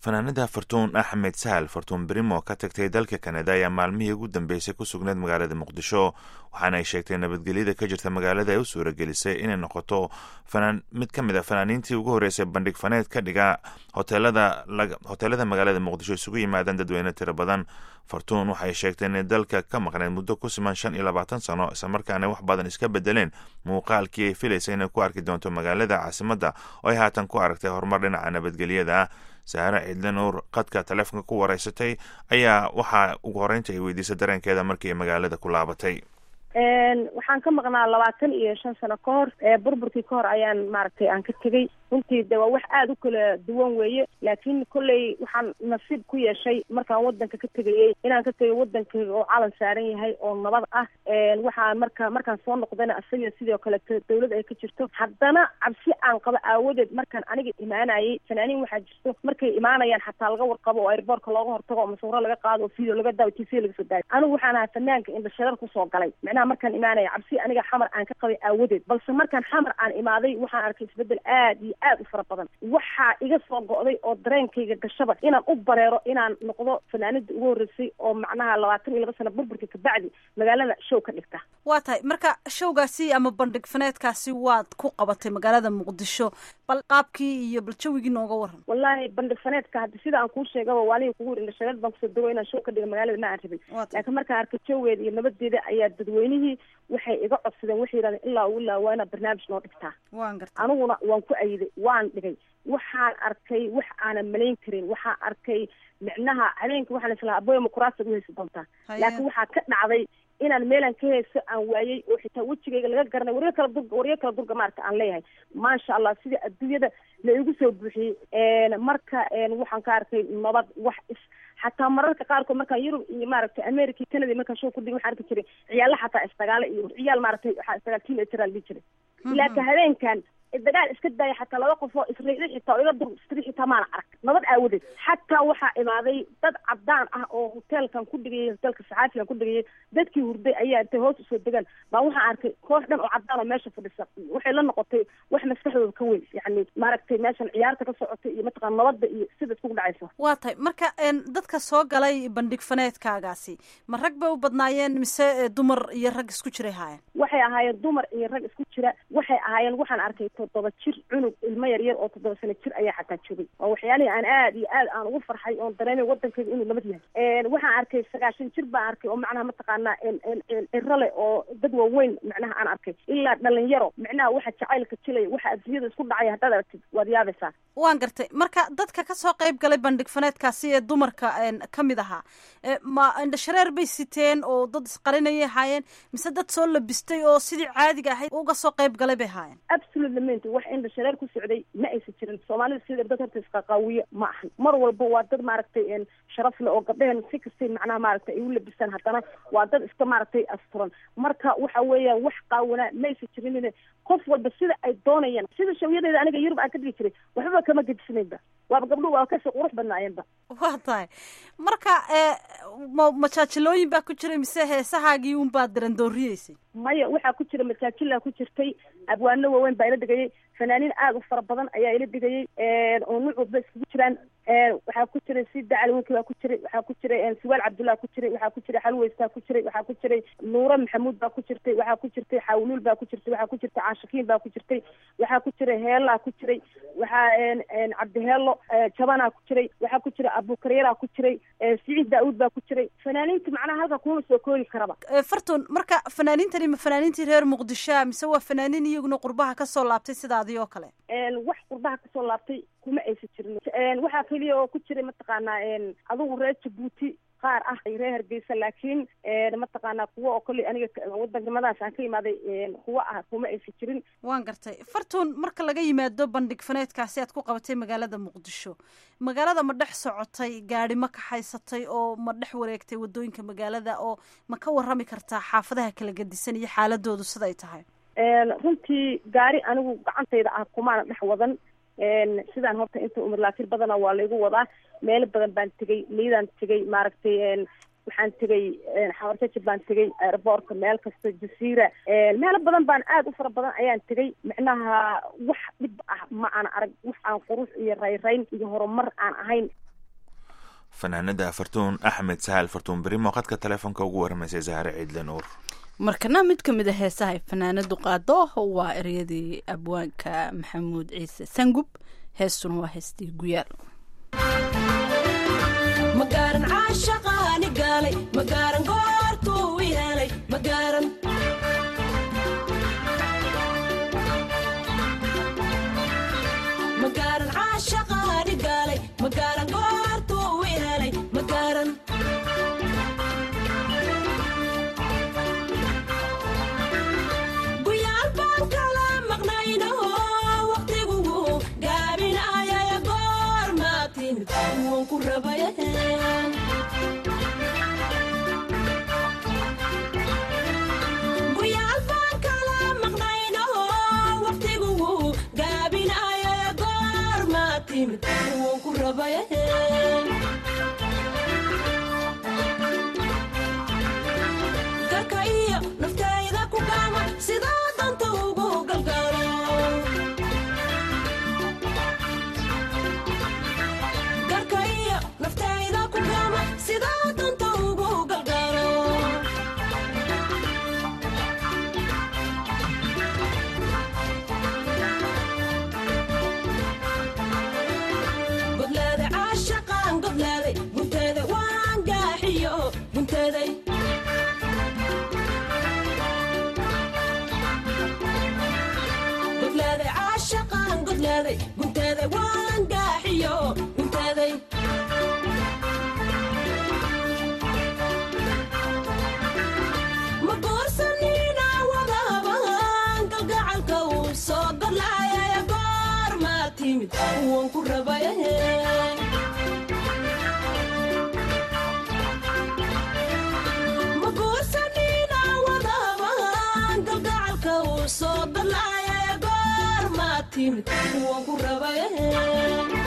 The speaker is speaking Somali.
fanaanada fartuun axmed sahal fartuun brimo ka tagtay dalka kanada ayaa maalmihii ugu dambeysay ku sugneyd magaalada muqdisho waxaana ay sheegtay nabadgelyada ka jirta magaalada ay u suuragelisay inay noqoto mid ka mid a fanaaniintii ugu horreysay bandhig faneed ka dhiga hoteelada magaalada muqdisho isugu yimaadaan dadweyne tiro badan fartuun waxay sheegtay inay dalka ka maqneyd muddo ku siman shan iyo labaatan sano islamarkaana wax badan iska bedeleen muuqaalkii ay filaysa inay ku arki doonto magaalada caasimadda oo ay haatan ku aragtay horumar dhinaca nabadgelyada sahare ciidle nuur qadka taleefonka ku wareysatay ayaa waxaa ugu horeynta ay weydiisay dareenkeeda markii ay magaalada ku laabatay waxaan ka maqnaa labaatan iyo shan sano ka hor burburkii ka hor ayaan maaragtay aan ka tegey runtii de waa wax aada u kala duwan weeye laakiin kolley waxaan nasiib ku yeeshay markaan wadanka ka tegayey inaan ka tegay wadankayga oo calan saaran yahay oo nabad ah waxaan marka markaan soo noqdana isaga sidoo kaleto dawlad ay ka jirto haddana cabsi aan qabo aawadeed markaan aniga imaanayay fanaaniin waxaa jirto markay imaanayaan xataa laga warqabo oo airboortka looga hortago oo masawiro laga qaado oo video laga daawo t v laga soo daayo anigu waxaan ahaa fanaanka indhashareer kusoo galay micnaha markaan imaanaya cabsi aniga xamar aan ka qabay aawadeed balse markaan xamar aan imaaday waxaan arkay isbedel aad iyo aad u fara badan waxaa iga soo go'day oo dareenkayga gashaba inaan u bareero inaan noqdo fanaanida ugu horreysay oo macnaha labaatan iyo laba sano burburka kabacdi magaalada show ka dhigta waa tahay marka showgaasi ama bandhig faneedkaasi waad ku qabatay magaalada muqdisho bal qaabkii iyo bal jawigii nooga waran wallaahi bandhig faneedka hadda sida aan kuu sheegaba waaniga kugu yiri indhashareed baan kusoo dago inaan show ka dhiga magaalada ma aan rabin laakiin markaan arkay jawgeeda iyo nabadeeda ayaa dadweynihii waxay iga codsadeen waxay yidhahdeen ilaa u ilaa waa inaad barnaamij noo dhigtaa waan garta aniguna waan ku ayiday waan dhigay waxaan arkay wax aanan malayn karin waxaan arkay micnaha habeenka waxaan islahaa aboya mukuraasa u heysa doontaa laakiin waxaa ka dhacday inaan meelaan ka heeso aan waayey oo xitaa wejigayga laga garanay waryo kala durga waryo kala durga maarata aan leeyahay maasha allah sida adduunyada la igu soo buuxiyey marka waxaan ka arkay nabad wax is xataa mararka qaarkood markaan yurub iyo maaragtay america canada markaan show ku dhigay waxaan arki jiray ciyaalla xataa isdagaale iyo ciyaal maaragtay waxaa isdagaal teenager aan dhihi jiray laakiin habeenkan dagaal iska daaya xataa laba qof oo isriixi xitaa oo iga dur istri xitaa maana arag nabad aawadeed xataa waxaa imaaday dad cadaan ah oo hoteelkan ku dhigayay hoteelka saxaafigan ku dhigayay dadkii hurday ayaa intay hoos usoo degaan baa waxaan arkay koox dhan oo cadaan oo meesha fadhisa waxay la noqotay wax maskaxdooda ka weyn yacni maaragtay meeshan ciyaarta ka socotay iyo mataqana nabadda iyo sida iskugu dhacaysa waa tahay marka dadka soo galay bandhig faneedkaagaasi ma rag bay u badnaayeen mise dumar iyo rag isku jiray haayeen waxay ahaayeen dumar iyo rag isku jira waxay ahaayeen waxaan arkay toddoba jir cunug ilmo yar yar oo toddoba sano jir ayaa xataa joogay oo waxyaalihii aan aad iyo aad aan ugu farxay oon dareemay wadankayga inuu nabad yahay waxaan arkay sagaashan jir baan arkay oo macnaha mataqaanaa ciro leh oo dad waaweyn macnaha aan arkay ilaa dhalinyaro macnaha waxa jacaylka jilaya waxa adduunyada isku dhacaya haddaad aragtid waad yaabaysaa waan gartay marka dadka kasoo qayb galay bandhig faneedkaasi ee dumarka ka mid ahaa ma indhashareer bay siteen oo dad isqarinayay ahaayeen mise dad soo labistay oo sidii caadiga ahayd uga soo qayb galay bay ahaayeen absolutely ment wax indhashareer ku socday ma aysan jirin soomaalida sida dad horta isqaqaawiye ma ahan mar walba waa dad maaragtay sharaf le oo gabdhaheen si kastay macnaha maaragtay ay u labisaan haddana waa dad iska maaragtay asturan marka waxa weeyaan wax qaawanaa ma aysan jirin qof walba sida ay doonayaan sida shawyadeeda aniga yurub aan ka dhigi jiray waxbaba kama gedisnaynba waaba gabdhuhu waa kasii qurux badnaayeenba waa tahay marka ma majaajilooyin baa ku jiray mise heesahaagii un baad darandooriyeysay maya waxaa ku jira majaajilaa ku jirtay abwaano waaweyn baa ila dhigayay fanaaniin aada u fara badan ayaa ila dhigayay oo nuuc walba iskugu jiraan waxaa ku jiray sida caliwinki baa ku jiray waxaa ku jiray siwaal cabdullah ku jiray waxaa ku jiray xalweystaa ku jiray waxaa ku jiray nuure maxamuud baa ku jirtay waxaa ku jirtay xawluul baa ku jirtay waxaa ku jirtay caashikiin baa ku jirtay waxaa ku jiray heelaa ku jiray waxaa cabdiheelo jabanaa ku jiray waxaa ku jiray abukaryaraa ku jiray siciid daa-uud baa ku jiray fanaaniinta macnaha halka kuma soo koobi karaba fartun marka fanaaniintani ma fanaaniintii reer muqdishoa mise waa fanaaniin iyaguna qurbaha kasoo laabtay sidaadii oo kale wax qurbaha kasoo laabtay kuma aysan jirin waxaa keliya oo ku jiray mataqaanaa adigu reer jabuuti qaar ah reer hargeysa laakiin mataqaanaa kuwa oo kale aniga wadanimadaas aan ka imaaday kuwa ah kuma aysan jirin waan gartay fartuun marka laga yimaado bandhig faneedkaasi aad ku qabatay magaalada muqdisho magaalada ma dhex socotay gaadi ma kaxaysatay oo ma dhex wareegtay wadooyinka magaalada oo ma ka warrami kartaa xaafadaha kala gedisan iyo xaaladoodu siday tahay runtii gaari anigu gacantayda ah kumaana dhex wadan sidaan horta inta umar laakir badana waa laygu wadaa meelo badan baan tegay liidaan tegay maaragtay waxaan tegay xawarjaji baan tegay airboortka meel kasta jasiira meelo badan baan aada u fara badan ayaan tegay micnaha wax dhib ah ma aan arag wax aan qurux iyo rayrayn iyo horumar aan ahayn fanaanada fartuun axmed sahal fartuun berimo qadka telefoonka ugu waramaysay zahre ciidle nuur markana mid ka mid a heesaha ay fanaanadu qaado waa eryadii abwaanka maxamuud ciise sangub heestuna waa heestii guyaal magaaran caashaqaani gaalay magaaran goortuu i helay magaaran magaaran caashaqaani gaalay magaaran goortuu i helay magaaran guyaal baan kala maqnaynaho waqtigugu gaabinayaya goormaa timid waan ku rabaya guyaal baan kala maqnaynaho waqtigugu gaabinayaya goormaa timid waan ku rabaya garka iyo naftayda ku gaama sidaa danta ugu galgaalo garka iyo naftayda ku gaama sidaa danta ugu galgaalo godleeday caashaqaan godleeday gunteeday waan gaaxiyo gunteeday godleeday caashaqaan godleeday gunteeday waan gaaxiyo gunteeday ma goorsanina wadaban galgacalka uu soo godlaayaya goormaa timid waan ku rabaya ma goorsanina wadaban galgacalka uu soo godlaayaya goormaa timid waan ku rabaya